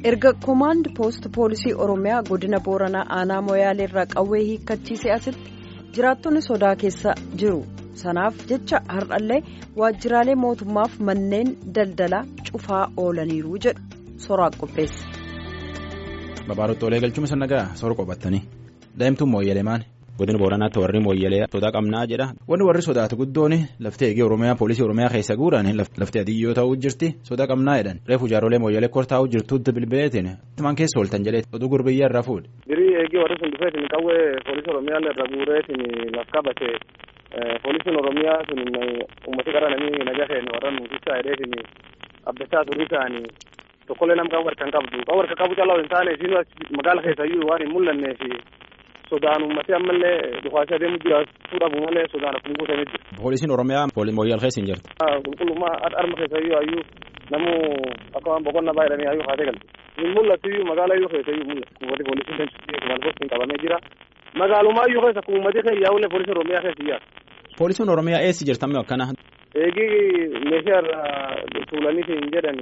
erga koomaand poost poolisii oromiyaa godina booranaa aanaa moyaaleerraa qawwee hiikkachiisee asitti jiraattonni sodaa keessa jiru sanaaf jecha har'allee waajjiraalee mootummaaf manneen daldalaa cufaa oolaniiru jedhu soraa qopheesse. Babaarottoolee galchuma sannagaa soora qophattanii daa'imtuun mooyyalee maali godina booranaatti warri mooyyalee sodaa qabnaa jedha wanni warri sodaatu guddoon laftee eegee oromiyaa poolisii oromiyaa keessa guuran laftee adiyyoo ta'uu jirti sodaa qabnaa jedhan reefu jaaroolee mooyyalee kortaa'uu jirtuutti bilbileetiin maan keessa ooltan jedhee oduu gurbiyyaa irraa fuudhe. Dirii eegee warri sun dhufeetiin qawwee poolisii oromiyaa irra guureetiin laf qabate poolisiin oromiyaa sun uummatni qara namni nagaa keenya warra nuusisaa hidheetiin abdachaa turii ta'anii tokkollee nama qawwee harkaan qabdu qawwee harka qabu caalaa hin taane isiin magaala keessayyuu waan hin mul'annee fi sodaan uummatni ammallee dhufaasee adeemu jiraachuu dhabu malee sodaan akkuma guutamee jira. Poolisiin oromiyaa mooyyal keessa hin jirtu. Qulqullummaa harma keessayyuu hayyuu namu akka waan boqonnaa baay'atanii hayyuu haatee galte. Hin mul'atu iyyuu magaala iyyuu keessayyuu mul'atu. Uummatni poolisiin kan maalfootiin qabamee jira. Magaalumaa iyyuu keessa akkuma uummatni keessa yaa'ullee poolisiin oromiyaa keessa iyyaa. Poolisiin oromiyaa eessi jirtamme akkana. Eegii meeshaa irraa tuulanii hin jedhan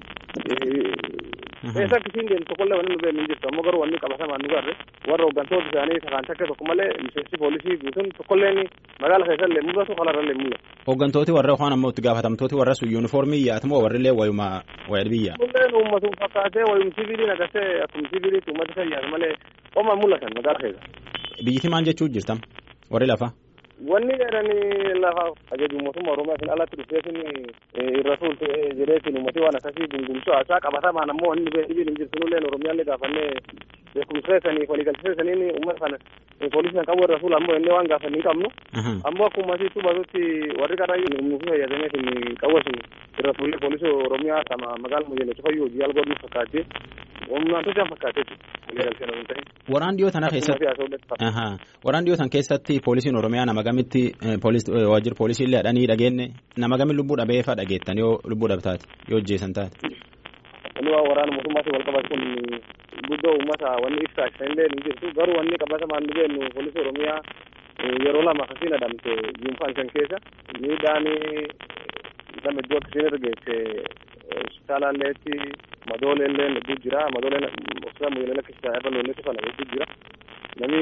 eessa akkasiin deemtu tokkollee wanni nu beeknu hin jirtu ammoo garuu wanni qabatamaan nu garre warra hooggantoota isaanii sakaan takka tokko malee miseensi poolisii guutuun tokkolleen magaala keessallee mul'atu kalarrallee mul'atu. Hooggantooti warra yookaan ammoo itti gaafatamtooti warra sun yuunifoormii yaatamoo warrillee wayuma wayil biyya. Kunneen uummatu fakkaatee wayum siviiliin agartee akkuma siviiliitti uummata fayyaatu malee homaa mul'atan magaala keessa. Biyyiti maal jechuu jirtam warri lafa. Wanni jedhanii lafa ajaju mootummaa Oromiyaatiin alatti dhufeetiin irra tuulte jedheetiin uummatni waan akkasii gungumsuu haasaa qabatamaan ammoo inni dhibiin hin jirtu nulleen Oromiyaallee gaafannee beekumseessanii waliigalteessaniin uummata kana poolisiin qabu irra tuula ammoo inni waan gaafanni hin qabnu. Ammoo akkuma asii tubatutti warri qaraayyuu nuuf fayyadameetiin qawwasu irra tuullee poolisii Oromiyaa sama magaala Moyyalee cufayyuu hojii algoon nuuf fakkaatee humnaan tochaan fakkaatee waliigalteen hin ta'in. Waraan dhiyoo tana keessatti waraan dhiyoo tan keessatti poolisiin Oromiyaa nama gamitti waajjira poolisiillee hadhanii dhageenye nama gami lubbuu dhabee fa'aa dhageettan yoo lubbuu dhabtaate yoo hojjeessan taate. Wanni waan waraana mootummaatiin wal qabatu kun guddoo uummata wanni ibsaa illee hin jirtu garuu wanni qabatamaan nu beennu poolisii Oromiyaa yeroo lama akkasiin adamte yuunfaan kan keessa miidhaan nama iddoo akkasiin irra geesse hospitaalaalleetti madooleellee hedduu jira madooleen hospitaala moyyalee lakkisisaa irra loonneetu kana hedduu jira namni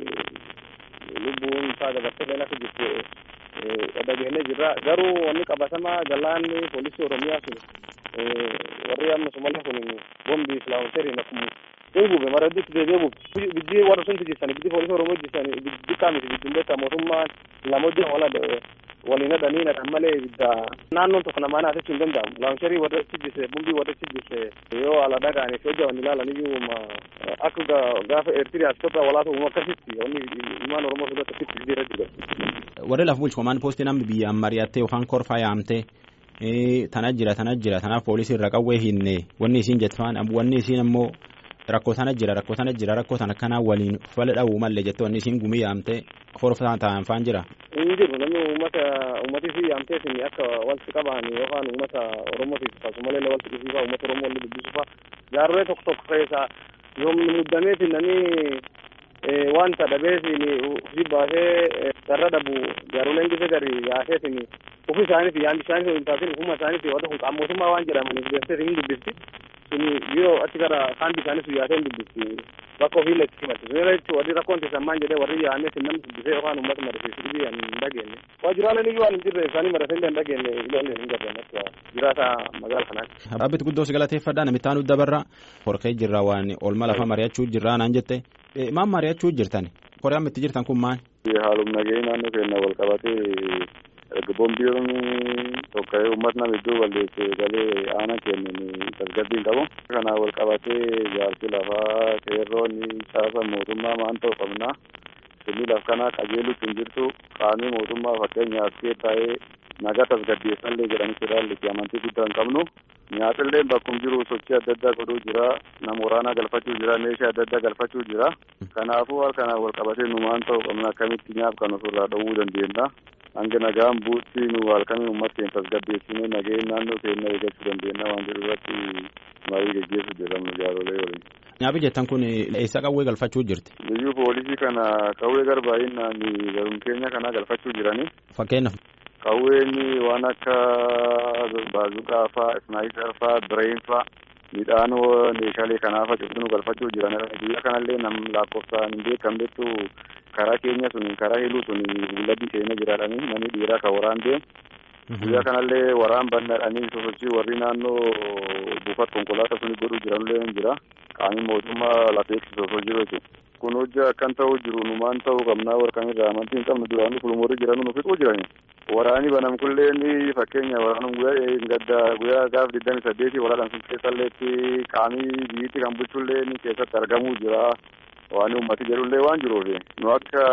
lubbuun isaa dabarsee leen akka jirtu dhageenye jirra garuu wanni qabatamaa galaanni poolisii oromiyaa sun warri amma somalee kun bombii islaamoteeriin akkuma hin gube mara hedduutti deebi'ee gube biddii warra sun tijjisanii biddii poolisii oromoo tijjisanii biddii kaamiti biddiin beektaa mootummaan lama hojii wala waliin hadhanii nadhan malee ibidda naannoon tokko namaa naasachuu hin danda'amu laamsharii warra tijjise bombii warra tijjise yoo ala dhagaaniif hojii wanni ilaalan iyyuu akka gaafa eertiriyaas kophaa walaata uumu akkasitti wanni ilmaan oromoo sun akkasitti biyya irra jiru. Warri lafa bulchu komaan poostii namni biyya mari'attee yookaan korfaa yaamtee tana jira tana jira tanaaf poolisii irra qawwee hinne wanni isiin jettaan wanni isiin ammoo rakkoo tana jira rakkoo tana jira rakkoo tana kanaa waliin fala dha'uu malee jettee wanni isiin gumii yaamtee korfaa ta'an faan jira. Hin jiru namni uummata uummatii fi yaamteetiin akka walitti qaban yookaan uummata oromootiif akkasumallee walitti dhufiifaa uummata oromoo walii dubbisuufaa jaarree tokko tokko keessa yoomni muddameetiin namni wanta dhabeetiin ofii baasee sarara dhabu jaaroleen gise gari yaaseetiin ofii isaaniif yaanni isaaniif hin taasin ofuma isaaniif warra kun qaamootummaa waan jedhamaniif beeksisee hin dubbisti sun yoo achi gara saanbi isaaniif yaasee hin dubbisti bakka ofii illee itti himatti sun irra jechuun warri rakkoon keessan maan jedhee warri yaamee sin namni dubbisee yookaan uummata marasiisu dhibii hin dhageenye waajjiraaleen iyyuu waan hin jirre isaanii marasee illee hin dhageenye illee hin garreen akka jiraata magaala kanaatti. Dhaabbitti guddoo si galateeffadhaa namittaan udda barra horkee jirra waan oolma lafa mari'achuu jirraa naan jette maal mari'achuu jirtan koreen itti jirtan kun maal. Haaluma nageenyi naannoo keenya wal qabatee erga boombiin tokko uummatni nama iddoo balleesse galee aana kennan tasgabbiin qabu. Kana wal qabatee jaarsi lafaa qeerroon caasa mootummaa maan ta'u qabna. Sirni laf kanaa qajeelutti hin jirtu qaamii mootummaa fakkeenyaaf kee taa'ee nagaa tasgabbeessallee jedhanii irraa amantii guddaa hin qabnu. Nyaatillee bakkuma jiru sochii adda addaa godhuu jira. Nama waraanaa galfachuu jira. Meeshaa adda addaa galfachuu jira. Kanaafuu waan kanaan wal qabatee nu maan ta'u qabna akkamitti nyaaf kan ofirraa dhowwuu dandeenya. Hanga nagaan buutti nu halkanii uummata keenya tasgabbeessinee nageen naannoo keenya eeggachuu dandeenya waan jedhu irratti marii geggeessuu jedhamu jaarolee waliin. Nyaafi jettan kun eessa qawwee galfachuu jirti? Biyyuu poolisii kana qawwee garbaayinaan garuun keenya kana galfachuu jirani. Fakkeenyaaf. Qawween waan akka baazuqaa faa, isnaayiper faa, bireen faa midhaan meeshaalee kanaaf facifnu galfachuu jiranidha. Guyyaa kanallee nam lakkoofsaan hin beekamnetu karaa keenya sun karaa hiluu sun bulladii seenee jiraadhani namni dhiiraa kan waraan deemu. Guyyaa kanallee waraan bannaadhanii sosochii warri naannoo buufata konkolaataa suni godhuu jiranillee hin jira. Qaamni mootummaa lafa eegsisu osoo jiru jechuudha. Kun hojii akkan ta'uu jiru numaan ta'uu qabnaa warra irraa amantii hin qabnu duraan fulmoorri jiran nu fixuu jirani. Waraani banam kullee fakkeenya waraanum guyyaa gadda guyyaa gaaf digdami saddeeti walaadhaan sun keessalleetti qaamii biyyitti kan bulchullee keessatti argamuu jira. Waan uummati jedhullee waan jiruuf nu akka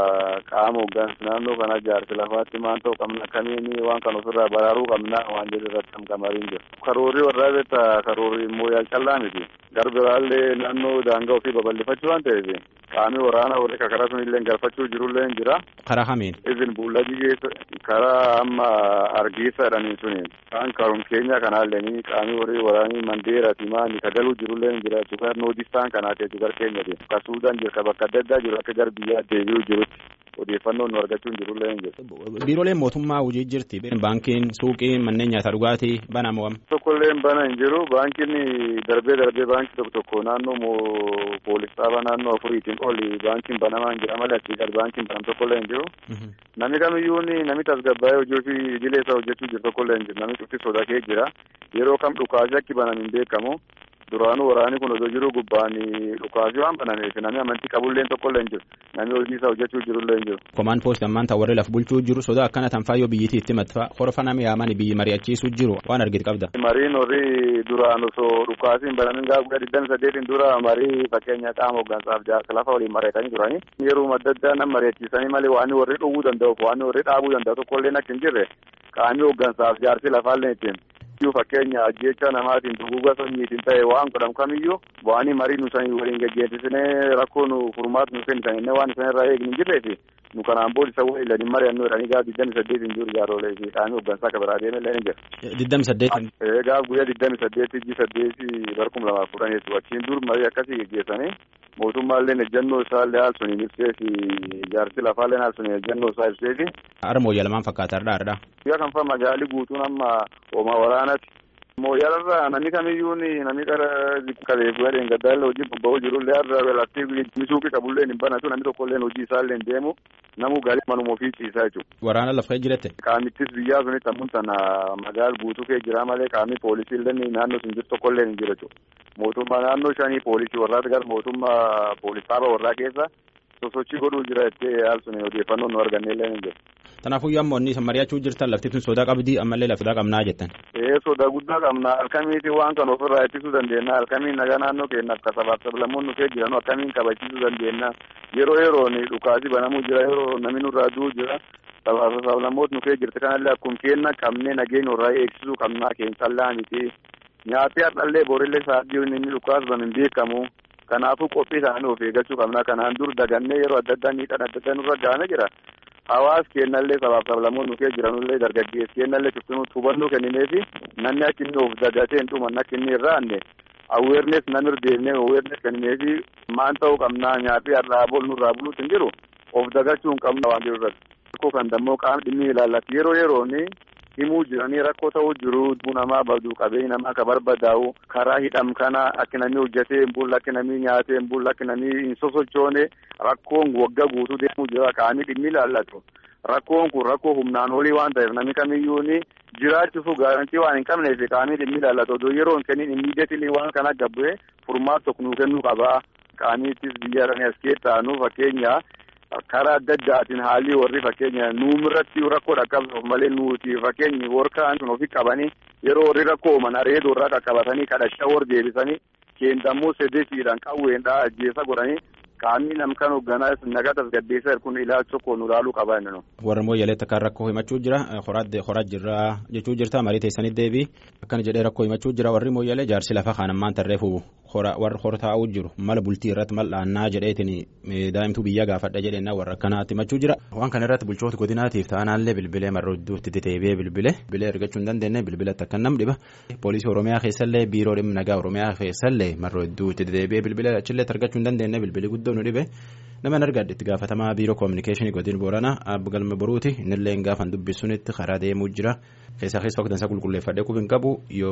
qaama hooggansa naannoo kana jaarsi lafaatti maan ta'u qabna akkamiin waan kan ofirraa baraaruu qabna waan jedhu irratti hamqamariin jiru. Karoorri warraa beektaa karoorri immoo yaal callaa miti. Garbiraallee naannoo daangaa ofii babal'ifachuu waan ta'eef qaamni waraana warri karaa sunillee galfachuu jirullee hin jira. Karaa kamiin? Izin buulladii keessa karaa amma argiisa jedhanii suni kan karoon keenya kanaallee qaamni warri waraanii mandeeraati maani kagaluu jirullee hin jira. Tukar noodistaan kanaati tukar keenyati. Suudaan jirka bakka adda addaa jiru akka gara biyyaa deebi'uu jirutti odeeffannoo nu argachuun jirullee hin jiru. Biirooleen mootummaa hojii jirti. Baankiin, suuqiin, manneen nyaataa dhugaatii bana moo? Tokkollee bana hin jiru. Baankiin darbee darbee baankii tokko tokko naannoo poolis dhaaba naannoo afuriitiin oli baankiin banamaa hin jira malee achii gad baankiin banam tokkollee hin jiru. Namni kamiyyuu namni tasgabbaa'ee hojii ofii idilee isaa hojjechuu jiru tokkollee hin jiru. Namni cufti sodaatee jira. Yeroo kam dhukaasee akki banam hin beekamu. Duraanuu waraanni kun osoo jiru gubbaan dhukaasii waan banameef namni amantii qabullee tokkollee hin jiru. Namni hojii isaa hojjechuu jirullee hin jiru. Komaan poostii ammaan ta'u warri lafa bulchuu jiru sodaa akkana tanfaayyoo biyyittii itti matfa horfa nama yaaman biyyi mari'achiisuu jiru waan argite qabda. Mariin warri duraan osoo dhukaasiin banamin gaafa guddaa digdami saddeetiin dura marii fakkeenya qaama hooggansaaf jaarsa lafa waliin mari'atanii turani. Yeroo adda addaa nama mari'achiisanii malee waan warri dhowwuu danda'u waan warri dhaabuu danda'u tokkollee akka hin jirre qaamni hooggansaaf jaarsi lafaallee ittiin. iyyuu fakkeenya ajjeecha namaatiin duguuga sanyiitiin ta'e waan godhamu kamiyyuu bu'anii marii nu sanii waliin gaggeessisnee rakkoo nu furmaatu nu kennisan inni waan isan irraa eegni hin jirreefi nu kanaan booda isa waliin ladin mari'annoo jedhanii gaaf digdami saddeetiin jiru jaaroolee fi qaamni hooggansaa akka biraa deemellee ni jira. Digdami saddeetiin. Gaaf guyyaa digdami saddeetii ji saddeetii barkum lamaaf kudhan jechuudha achiin dur marii akkasii gaggeessanii mootummaallee ejjennoo isaallee haal suniin ibsee fi jaarsi lafaallee haal suniin ejjennoo isaa ibsee fi. Harmoo yalamaan fakkaata har'aa har'aa. Guyyaa kan fa magaalli guutuun amma hooma waraanaati. Mooyyalarraa namni kamiyyuu namni qara qabee guyyaa dheengaddaa hojii bobba'uu jirullee har'a laftii misuuqii qabullee hin banatu namni tokkollee hojii isaallee hin deemu namu gaarii manuma ofii ciisaa jechuudha. Waraana lafa jirette. Qaamittis biyyaa sunitti ammun sana magaala guutuu kee jira malee qaamni poolisiillee naannoo sun jiru tokkollee hin jiru jechuudha. Mootummaa naannoo shanii poolisii warraati gara mootummaa poolisaaba warraa keessa sosochii godhuu jira jettee haal suni odeeffannoo nu arganneellee hin jiru. Kanaafuu ammoo inni mari'achuu jirtan lafti tun sodaa qabdii ammallee lafti qabnaa jettan. Ee sodaa guddaa qabna halkamiiti waan kan ofirraa ittisuu dandeenya halkamiin nagaa naannoo keenyaaf ka sabaaf sablammoonni kee jiran akkamiin kabachiisuu dandeenya yeroo yeroon dhukaasii banamuu jira yeroo namni nurraa du'uu jira sabaaf sablammoota nu kee jirti kanallee akkuma kenna qabnee nageenya irraa eegsisuu qabnaa keensallaa miti nyaatee har'allee borillee sa'aatii inni dhukaas ban hin beekamu kanaafuu qophii isaanii of eeggachuu qabna kanaan dur dagannee yeroo adda addaa miidhaan adda addaa nurra gahamee jira. hawaas kennallee sabaaf sablammoon nu kee jiranullee dargaggeessi kennallee cuftinuu hubannoo kennineefi namni akka inni of dagatee hin dhumanne akka inni irraa anne aweernes namir deemnee aweernes kennineefi maan ta'uu qabnaa nyaatee har'aa bol nurraa buluutti hin jiru of dagachuu hin qabna waan jiru irratti. Rakkoo kan dammoo qaamni dhimmi ilaallatu yeroo yerooni himuu jiranii rakkoo ta'uu jiru dubbuu namaa badu qabeenya namaa ka barbadaa'u karaa hidham kana akka namni hojjetee hin bulle akka namni nyaatee hin bulle akka namni hin sosochoone rakkoon waggaa guutuu deemuu jira qaamni dhimmi ilaallatu. Rakkoon kun rakkoo humnaan olii waan ta'eef namni kamiyyuu jiraachuuf gaarantii waan hin qabneef qaamni dhimmi ilaallatu odoo yeroo hin kennin immiideetilii waan kana gabbu'ee furmaata tokko nuu kennuu qaba. Qaamiittis biyya irranii as keessaa nu fakkeenya karaa adda addaatiin haalli warri fakkeenya nuumirratti rakkoo dhaqqabsuuf malee nuti fakkeenyi warkaan sun ofi qabanii yeroo warri rakkoo uuman areedoo irraa qaqqabatanii kadhachaa war deebisanii keendammoo sedeetiidhaan qawweendhaa ajjeesa godhanii qaamni namkan hoogganaa nagaa tasgabbeessaa kun ilaalcha tokko nu ilaaluu qaba inni nu. Warra mooyyaleetti akka rakkoo himachuu jira horaa jirra jechuu jirta marii teessanii deebii akkana jedhee rakkoo himachuu jira warri mooyyalee jaarsi lafa kaan ammaan tarreefu warra hor taa'uu jiru mala bultii irratti mal dhaannaa jedheetiin daa'imtuu biyya gaafadha jedheenna warra akkanaatti himachuu jira waan kana irratti bulchoota godinaatiif ta'anaallee bilbilee marra hedduutti deebi'ee bilbilee bilbilee ergachuu hin dandeenye bilbilatti akka nam dhiba poolisii oromiyaa keessallee biiroo dhimma nagaa oromiyaa keessallee marra hedduutti deebi'ee bilbilee achillee argachuu hin dandeenye bilbilii guddoo nu dhibe nama argadhe itti gaafatamaa biiroo koominikeeshinii godina booranaa abbo galma boruuti innillee gaafan dubbisunitti karaa deemuu jira keessaa keessa waqtansaa qulqulleeffadhee qubin qabu yoo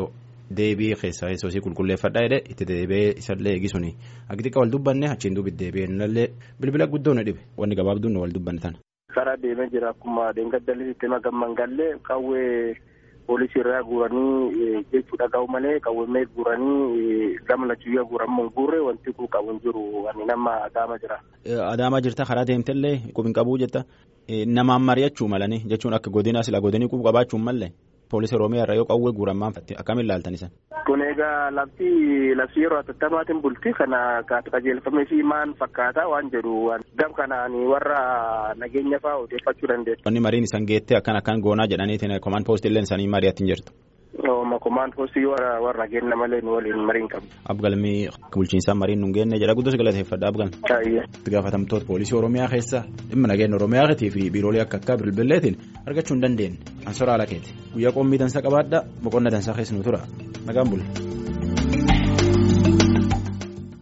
deebii keessaa soosii qulqulleeffadhaa jedhe itti deebi'ee isallee eegisuni akka xiqqaa wal dubbanne achiin duubi deebi'ee nallee bilbila guddoo na dhibe wanni gabaabduun wal dubbanne tana. karaa deemee jira akkuma deengaddalli itti magamman gallee qawwee poolisii irraa guuranii jechuudha ga'u malee qawwee guuranii gama lachuyyaa guuramuun guurre wanti kun qabu hin jiru ani nama adaama jira. Adaamaa jirta karaa deemtellee qubin qabuu jetta namaan mari'achuu malanii jechuun akka godina sila godinii qubu qabaachuun mallee poolisii oromiyaa irraa yoo qawwee guuramaan akkamiin laaltan isan. Kun egaa lafti labsii yeroo atattamaatiin bulti kana qajeelfamee fi maan fakkaata waan jedhu gam kanaan warra nageenya fa'aa odeeffachuu dandeessu. Wanni mariin isan geettee akkan akkan goonaa jedhaniitiin komaan poostillee isaanii mari'atti hin jirtu. Ooma komaan poostii warra warra nageenya malee nu waliin mariin qabu. Abgalmii bulchiinsaa mariin nu geenne jedha guddoo galateeffadha abgalmi. Baay'ee. Itti gaafatamtoota poolisii oromiyaa keessa dhimma nageenya oromiyaatii fi biiroolee akka akka bilbileetiin argachuu hin dandeenye. Ansoraa Alakeeti guyyaa qommii dansa qabaadha boqonna dansaa keessa nu tura nagaan bula.